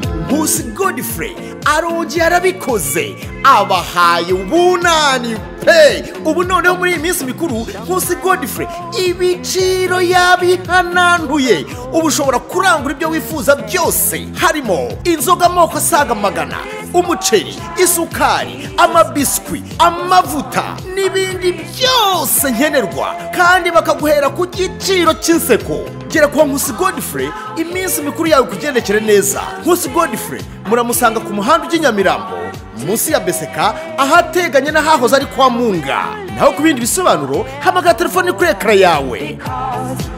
nkusi godifure arongiye arabikoze abahaye ubunani pe ubu noneho muri iyi minsi mikuru nkusi godifure ibiciro yabihananduye ubu ushobora kurangura ibyo wifuza byose harimo inzoga amoko asaga magana umuceri isukari amabiswi amavuta n'ibindi byose nkenerwa kandi bakaguhera ku giciro cy'inseko gera kwa nkusi godifure iminsi mikuru yawe kugendekere neza nkusi godifure muramusanga ku muhanda ujya i nyamirambo munsi ya beseka ahateganye n'ahahoze ari kwa munga naho ku bindi bisobanuro hamagara telefone kuri ekara yawe because